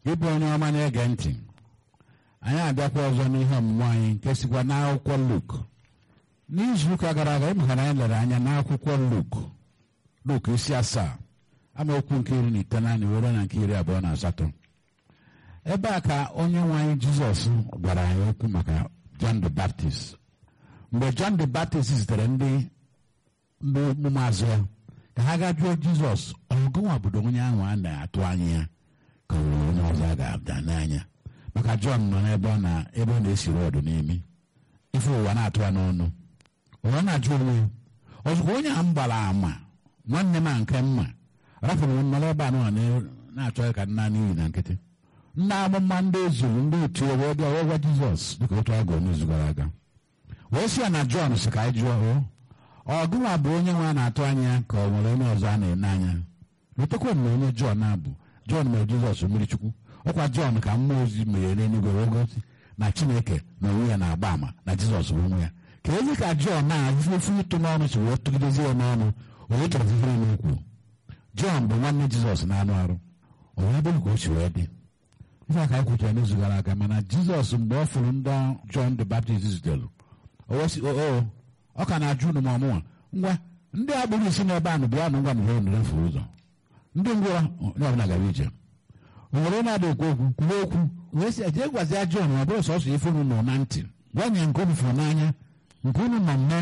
ịbụ onye ọma na-ege ntị anyị abịakwa ọzọ n'ihe ọmụmụ anyị nke sikwa n'akwụkwọ Luk n'izuụka gara aga ịmụkara anyị lere anya n'akwụkwọ Luk Luk isi asaa amaokwu nke iri na itenaanị were na nke iri abụọ na asatọ ebe a ka onye nwe anyị Jizọs gwara anyị okwu maka John the Baptist mgbe John the Baptist zitere ndị ndị ụmụazụ ya ka ha gaa jụọ Jizọs ọgụnwa obodo onye ahụ a na-atụ anya ya ka ọ nwere onye ọzọ a ga-abịa n'anya maka John nọ n'ebe ọ na ebe ọ na-esiri ọdụ n'imi ife ụwa na-atụ ya n'ọnụ ụwa na-ajụ onwe ya ọzụkwa onye a m gbara ama nwanne m a nke mma rapụrụ m nọrọ ebe a nọ na-achọ ka nna n'ihi na nkịtị ndị amụma ndị ezuru ndị otu wee bịa wee gwa Jizọs dịka otu agụ n'izu gara aga wee sị ya na Jọn si ka anyị jụọ ọ gụnwa bụ onye nwe a na-atụ anya ka ọ nwere onye ọzọ a na-ene anya letakwa m na onye Jọn abụ Jọn mere Jizọs mmiri chukwu ọkwa Jọn ka mmụọ ozi meghere n'eluigwe wee gosi na Chineke na onwe ya na-agba ama na Jizọs bụ onwe ya ka ezi ka Jọn na-azụfu ịtụ n'ọnụ si wee tụgidezi ya n'ọnụ onye chọrọ ifere n'ukwu Jọn bụ nwanne Jizọs na-anụ arụ onye ebe ka o si wee dị ife aka anyị kwuchara n'izu gara aga mana Jizọs mgbe ọ fụrụ ndị Jọn the Baptist zutere ọ ka na-ajụ unu ma ọmụnwa ngwa ndị agbụrụ isi n'ebe ahụ bịa nụ ngwa na ihe nere furu ụzọ ndị ngwụrọ onye ọbụla gara ije o nwere na-ada ekwu okwu kwuwe okwu wee sị jee gwazia Jọn ọ bụrụ sọsọ ife unu nọ na ntị gwa nye nke unu fụrụ n'anya nke unu nọ mme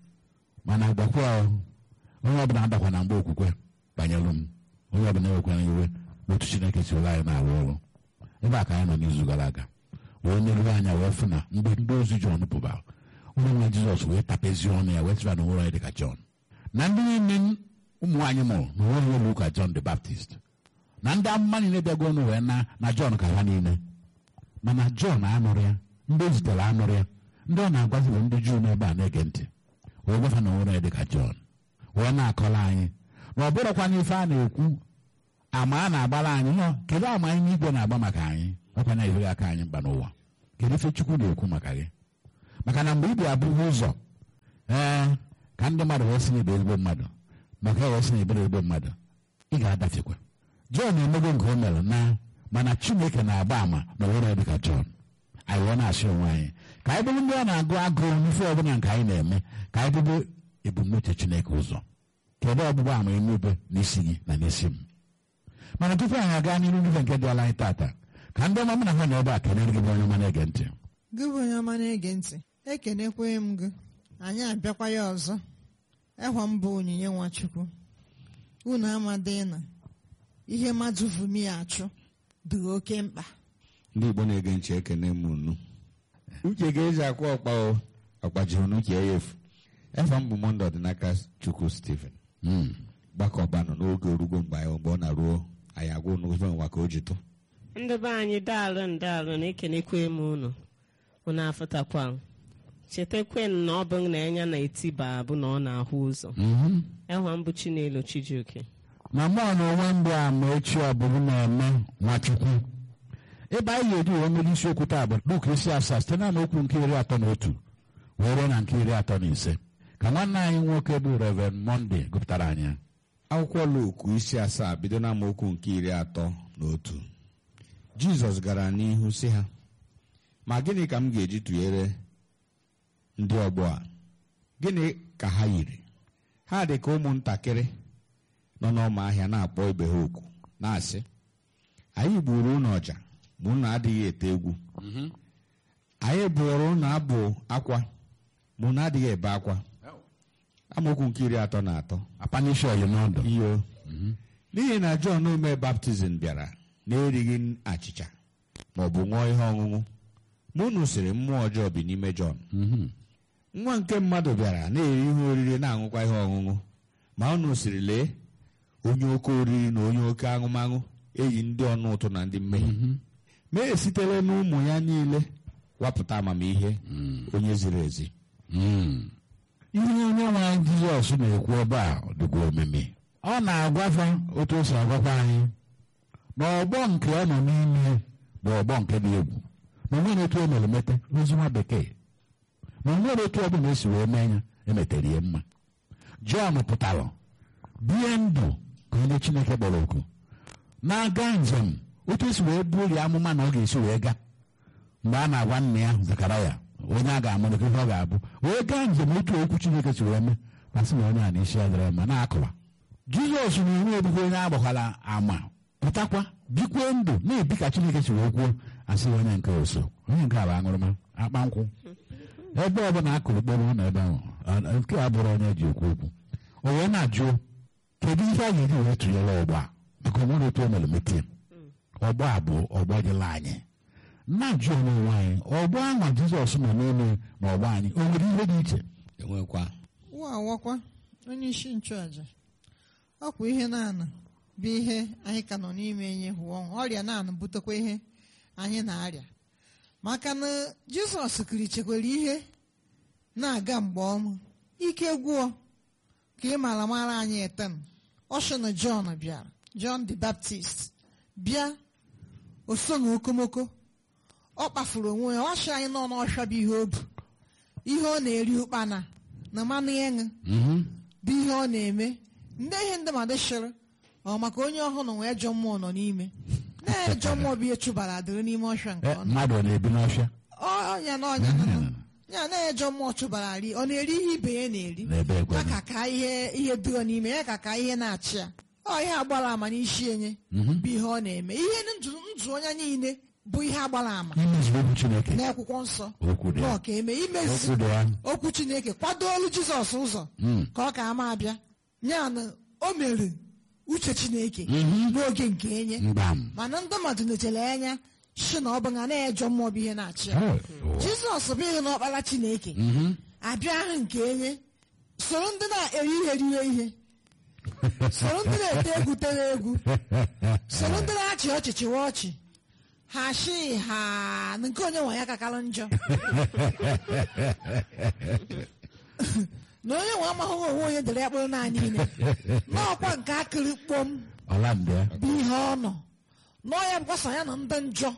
mana gbakwa onye ọbụla adakwa na mgbe okwukwe banyere m onye ọbụla ewekwana iwe n'otu Chineke si ụlọ anyị na-arụ ọrụ ebe a ka anyị nọ n'izu gara aga wee neruo anya wee fụ na mgbe ndị ozi Jọn pụbara onye nwe Jizọs wee tapezi ọnụ ya wee tụra na onwere dị ka Jọn na ndị niile ụmụ nwaanyị mụrụ na onwere elu ka Jọn the Baptist na ndị amụma niile bịago ọnụ wee na na Jọn ka ha niile mana Jọn anụrụ ya ndị o zitere anụrụ ya ndị ọ na-agwazi bụ ndị Juu n'ebe a na-ege ntị wee gwafa na onwere dị ka Jọn wee na-akọla anyị na ọ bụrụkwa n'ife a na-ekwu ama a na-agbara anyị nọ kedu ama anyị n'igwe na-agba maka anyị ọkwa na-ereghị aka anyị mba n'ụwa kedu ife Chukwu na-ekwu maka gị maka na mgbe ị bịa abụghị ụzọ ee ka ndị mmadụ wee sị na ibe ezigbo mmadụ maka e wee sị na ibere ezigbo mmadụ ị ga-adafekwa Jọn emego nke o mere na mana Chineke na-agba ama na onwere dị ka Jọn anyị wee na-asị onwe anyị ka anyị bụrụ ndị ọ na-agụ agụụ n'ife ọbụla nke anyị na-eme ka anyị bụrụ ebumnuche Chineke ụzọ kedu ọgbụgba ama emebe n'isi gị na n'isi m mana tupu anyị aga n'iru n'ife nke dị ala anyị tata ka ndị ọma mụ na ha na ebe a kenere gị bụ onye ọma na-ege ntị gị bụ onye ọma na-ege ntị ekenekweghị m gị anyị abịakwa ya ọzọ ehwa m bụ onyinye nwachukwu unu amadị na ihe mmadụ vumi achụ dị oke mkpa ndị Igbo na-ege ntị ekene m unu uche ga-eji akwa ọkpa o ọkpajiri unu ka ya efu efe m bụ monde ọdịnaka Chukwu Stephen gbakọbanụ n'oge orugo mgbe anyị mgbe ọ na-ruo anyị agwa unu ife nwa ka o ji tụ ndị be anyị daalụ ndaalụ na-ekenekwe m unu unu afụtakwa chetakwe na ọ bụ na enya na-etiba bụ na ọ na-ahụ ụzọ ehwa mbụ Chinelo Chijioke na mmụọ na onwe mbụ a ma echi ọ bụrụ na-eme nwachukwu ebe anyị ga-eji wee mere isiokwu taa bụ Luk isi asaa site na okwu nke iri atọ na otu wee ruo na nke iri atọ na ise ka nwanne anyị nwoke bụ Reverend Monday gụpụtara anyị ya. akwụkwọ Luk isi asaa bido na amaokwu nke iri atọ na otu Jizọs gara n'ihu sị ha ma gịnị ka m ga-eji tụnyere ndị ọgbọ a gịnị ka ha yiri ha dị ka ụmụntakịrị nọ n'ọma ahịa na-akpọ ibe ha oku na-asị anyị gburu unu ọja ma unu adịghị ete egwu anyị bụrụ unu abụ akwa ma unu adịghị ebe akwa amaokwu nke iri atọ na atọ apanishi oyi n'ọdụ iyo n'ihi na Jọn ome baptizim bịara na-erighị achịcha ma ọ bụ ṅụọ ihe ọṅụṅụ ma unu sịrị mmụọ ọjọọ bi n'ime Jọn nwa nke mmadụ bịara na-eri ihe oriri na-aṅụkwa ihe ọṅụṅụ ma unu sịrị lee onye oke oriri na onye oke aṅụmaṅụ eyi ndị ọnụ ụtụ na ndị mmehie ma esitere n'ụmụ ya niile wapụta amamihe onye ziri ezi ihe onye nwe anyị Jizọs na-ekwu ebe a dịkwa omimi ọ na-agwafa otu o si agwakwa anyị na ọgbọ nke ọ nọ n'ime bụ ọgbọ nke dị egwu na onwere otu o mere mete n'ozi nwa bekee na onwere otu ọ bụla esi wee mee ya emetere ya mma Jọn pụtara bie ndụ ka onye Chineke kpọrọ oku na-aga njem otu esi wee burie amụma na ọ ga-esi wee gaa mgbe a na-agwa nna ya Zekaraya onye a ga-amụrụ ka ihe ọ ga-abụ wee gaa njem otu okwu Chineke si wee mee ma sị na onye a na-isi ya dịrị mma na-akụwa Jizọs na onwe ebubo onye agbakwala ama pụtakwa bikwe ndụ na-ebi ka Chineke si wee kwuo asị onye nke oso onye nke a bụ aṅụrụma akpa nkwụ ebe ọ bụla akụrụ kpọrọ na ebe ahụ ọ- nke a bụrụ onye ji ekwu okwu o wee na-ajụ kedu ihe a ga-eji wee tụnyere ọgbọ a biko nwere otu o mere metie ọgbọ a bụ ọgbọ dịla anyị na-ajụ onwe onwe anyị ọgbọ ahụ Jizọs nọ n'ime na ọgbọ anyị o nwere ihe dị iche enwekwa wa awakwa onye isi nchụaja ọkwa ihe na-anụ bụ ihe anyị ka nọ n'ime enye hụ ọnwụ ọrịa na-anụ butekwa ihe anyị na-arịa maka na jizọs kirichekwara ihe na-aga mgbe ọma ike gwụọ ka ị mara mara anyị eten ọsọ na jọn bịara jọn the baptist bịa o so na okomoko ọ kpafuru onwe ya ọsọ anyị nọ n'ọhịa bụ ihe o bu ihe ọ na-eri ụkpana na mmanụ ịṅụ bụ ihe ọ na-eme ndị ihe ndị mmadụ shịrị ọ maka onye ọhụrụ nwee ejọ mmụọ nọ n'ime na-ejọ mmụọ bụ ihe chụbara adịrị n'ime ọhịa nke E, ọ nọ mmadụ ọ na-ebi n'ọfịa ọnya na ọnya na nọ. ya na-ejọ mmụọ chụbara ri ọ na-eri ihe ibe ya na-eri n'ebe ya ekwe ka ka ihe ihe dịrọ n'ime ya ka ka ihe na-achị ya ọ ihe agbara ama n'isi enye bụ ihe ọ na-eme ihe ndụ ndụ onye niile bụ ihe agbara ama imezu okwu Chineke n'akwụkwọ nsọ okwu dị na ya ọ ka eme imezi okwu dị ya okwu chineke kwado olu jizọs ụzọ ka ọ ka ama abịa ya na o mere uche chineke n'oge nke enye mgbam mana ndị mmadụ nechere anya si na ọ bụ na na-ejọ mmụọ bụ ihe na-achị ya Oh, oh. jizọs bụ ihe na ọkpara chineke abịa ahụ nke enye soro ndị na-eri ihe riwe ihe soro ndị na-ete egwu tere egwu soro ndị na-achị ọchị chịwa ọchị ha shi ha nke onye nwe ya kakara njọ na onye nwe amaghị onwe onye dere ya kpụrụ naanị ile n'ọkwa nke akịrị kpom ọla ndị ya bụ ihe ọ nọ nọọ ya bụkwasa ya na ndị njọ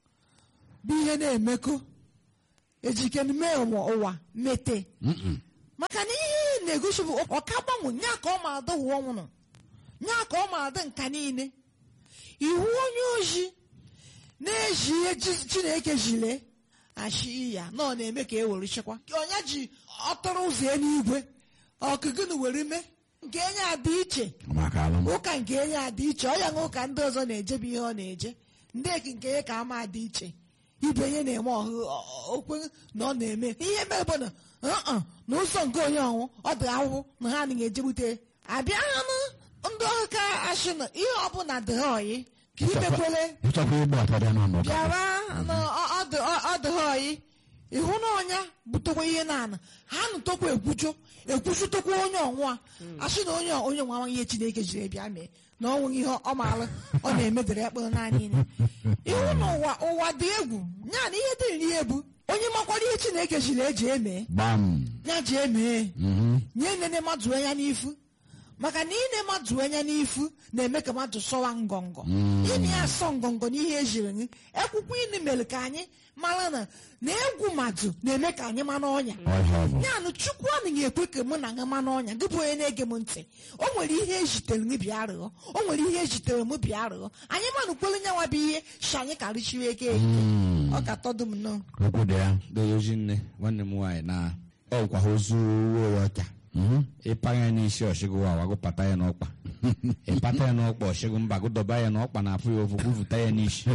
bụ ihe na-emekọ ejike mee ụwa ụwa mete maka na ihe na-egosi bụ ọka gbanwe nya ka ọ ma adị ụwa ọnwụrụ nya ka ọ ma adị nka niile iwu onye oji na-eji ihe Ji- chineke jile ashi ya na ọ na-eme ka e were chekwa onye ji ọtụrụ ụzọ eluigwe ọkụgụnụ were mee nke enye adị iche maka alụm ụka nke enye adị iche ọ ya na ụka ndị ọzọ na-eje bụ ihe ọ na-eje ndị eki nke ya ka ama adị iche ibe ihe na-eme ọhụ okwe na ọ na-eme ihe mere bụ na uh-uh, na ụzọ nke onye ọnwụ ọ dị ahụhụ na ha anaghị ejegbute abịa ha na ndị ọhụ ka ashị na ihe ọbụla dị ha ọyị ka imekwele ịchọkwa ịgba ọtọ dị n'ụlọ ụka bịara na ọ- ọ dị- ọ- ọ dị ha ọyị ịhụ na ọnya butekwa ihe na-ana ha nụtokwa ekwucho ekwuchutokwa onye ọnwụ a asị na onye onye nwa nwa ihe chineke jiri bịa mee na ọnwụ ihe ọ maara ọ na-emedere ya kpụrụ naanị ile ịhụ na ụwa ụwa dị egwu ya na ihe dị nri ebu onye makwara ihe chineke jiri eji eme gbam ya ji emee Mhm. nye nene mmadụ anya n'ifu maka na ine mmadụ anya n'ifu na-eme ka mmadụ sọwa ngọngọ ime ya sọ ngọngọ n'ihe ejiri gị ekwukwe ịnụ mere ka anyị mara na na egwu mmadụ na-eme ka anyị mara ọnya ọhịa ọ bụ ya na chukwu anaghị ekwe ka mụ na gị mara ọnya gị bụ onye na-ege m ntị o nwere ihe ejitere gị bịa rịọ o nwere ihe ejitere m bịa rịọ anyị manụkwere nyanwa bụ ihe shi anyị karịchiri eke ọ ka tọdụ m nnọọ okwu dị ya doyoji nne nwanne m nwaanyị na ọkwa ha ozu uwe ya ọcha Mhm. ịpa ya n'isi ọchịgụ wa wagụpata ya n'ọkpa ịpata ya n'ọkpa ọchịgụ mba gụdọba ya n'ọkpa na afụ ya ofu gwuvuta ya n'isi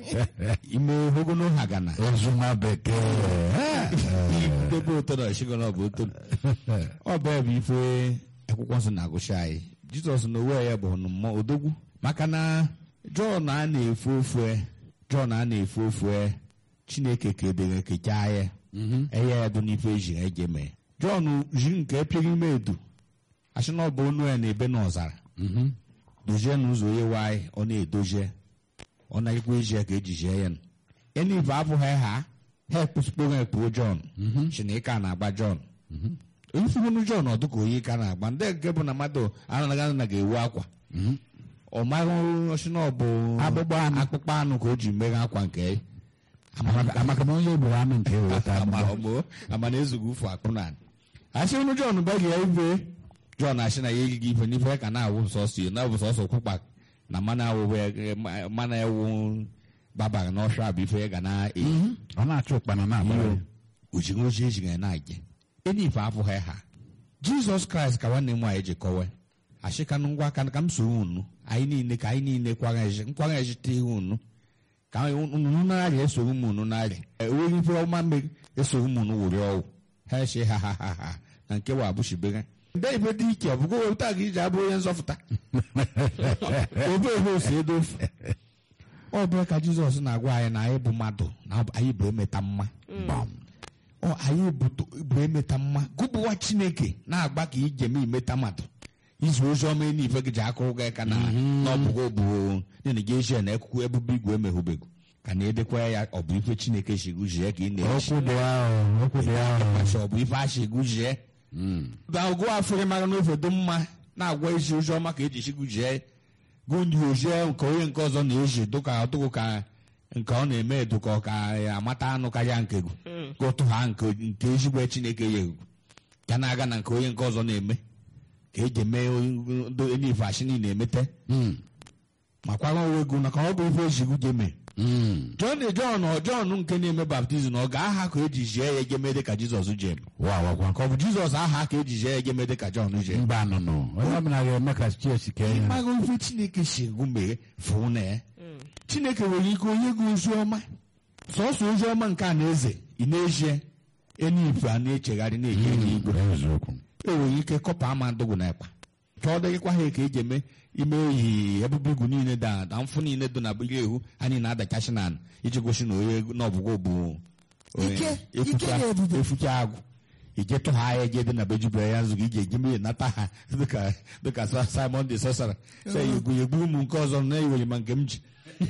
ime ogono ha gana ozu nwa bekee idebe ụtọ na ọchịgụ na ọbụ ụtọ ọ bụ ya bụ ife akwụkwọ nsọ na-agụchi anyị jizọs na onwe ya bụ nnụmọ odogwu maka na jọn a na-efu ofu jọn a na-efu ofu chineke kedere kechaa ya eya ya dị n'ife eji eje mee jọn ji nke epịghị ime edu asị na ọ bụ onu ya na-ebe n'ọzara dozie n'ụzọ onye nwanyị ọ na-edozie ọ na-ekwe eji ya ka ejijie ya enive abụghị ha ha ekpụsịkporo ekpuo jọn si na ịka na-agba jọn ifugonu jọn ọ dịka onye ka na-agba ndị nke bụ na mmadụ anaghị na ga-ewu akwa ọ maghị ọsị na ọ bụ Akpụkpọ anụ. akpụkpọ anụ ka o ji meghe akwa nke ya. Amaka- amaka na onye gburu anụ nke eweta ama agbụgbọ ọgbọ ama na ezughị ụfụ akpụ na asị unu jọn baghị ya ife jọn asị na ya egighị ife n'ife ka na-awụ sọsọ ya na-awụ sọsọ kwụkpa na mana awụwe mana ewu babara n'ọsha bụ ife ga na-eyi ọ na-achụ ụkpana na-agbara ojighi oji ejighị na-eje eni ife afụghị ha jizọs kraịst ka nwanne m nwaanyị ji kọwe achịkanụ ngwa aka ka m soro unu anyị niile ka anyị niile nkwara ejite ihe unu ka unu narị esoro m unu narị enweghị ife ọma mbe esoro m unu were ọwụ ha eche ha ha ha ha na nke wa abụchibere ndị ife dị ike ọ bụgo wepụta gị iji abụ onye nzọpụta obe ebe osi edofu ọ bụrụ ka jizọs na-agwa anyị na anyị bụ mmadụ na anyị bụ emeta mma Gbam. ọ anyị bụ- bụ emeta mma gụbụwa chineke na-agba ka ijem imeta mmadụ izu ozi ọma n'ife gị ji aka ụga ka na n'ọbụgo bụ nene gị eshia na ekwukwu ebube igwe emeghubego ka na-edekwa ya ọ bụ ife chineke shiguzie ka ị na-echi okwu dị ahụ okwu dị ahụ Masị ọ bụ ife ashiguzie agụ afọrị mara n'ofe dị mma na-agwa isi ozi ọma ka eji shiguzie gụ ndị ozie nke onye nke ọzọ na-eji dụka dụkụ ka nke ọ na-eme dụka ọ ka amata anụ karịa nke gụ ka ụtụ ha nke nke ezigbo chineke ya egwu ka na-aga na nke onye nke ọzọ na-eme ka eji eme enife ashi niile emete ma kwara onwe gụ na ka ọ bụ ife ejigụ ji eme John John ọ John nke na-eme baptizim ọ ga-aha ka eji jie ya egemede ka Jizọs ji eme wa wakwa ka ọ bụ Jizọs aha ka eji jie ya egemede ka John ji eme mba nụnụ onye ọbụla ga-eme ka chiesi kee ya ịmaghị ife Chineke si egwu mee fụ na ya Chineke nwere ike onye gị ozi ọma sọsọ ozi ọma nke a na-eze ị na-ezie enife a na-echegharị na-eje n'igwe eziokwu enwere ike kọpa ama ndụgụ na ekpa ka ọ dịghịkwa ha ka eji eme ime oyi ebube igwu niile da na mfụ niile dị na ire ehu anyị na-adachasị na iji gosi na onye n'ọbụgo bụ onye Ike- efucha- ike na ebube. efucha agụ ije tụ ha ahịa je dị na bejubere ya nzụ gị ije eji mmiri nata ha dịka dịka Sa- Simon de Sorcerer sị ya egwu ya egburu m nke ọzọ na iwere ma nke m ji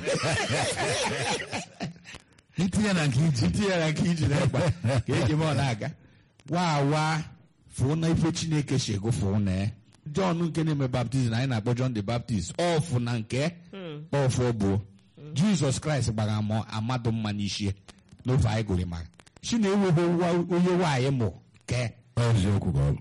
itinye na nke iji itinye ya nke iji na-egba ka eji eme ọ na-aga waa waa fụụ na ife chineke si ego fụụ na ya jọn nke na-eme baptizim anyị na-akpọ John the Baptist ọfụ na nke ọfụ bụ jizọs kraịst gbara ama- amadụ mma n'isi n'ofe anyị gụrụ mara si na enweghị onye nwaanyị mụ ke eziokwu ka ọ bụ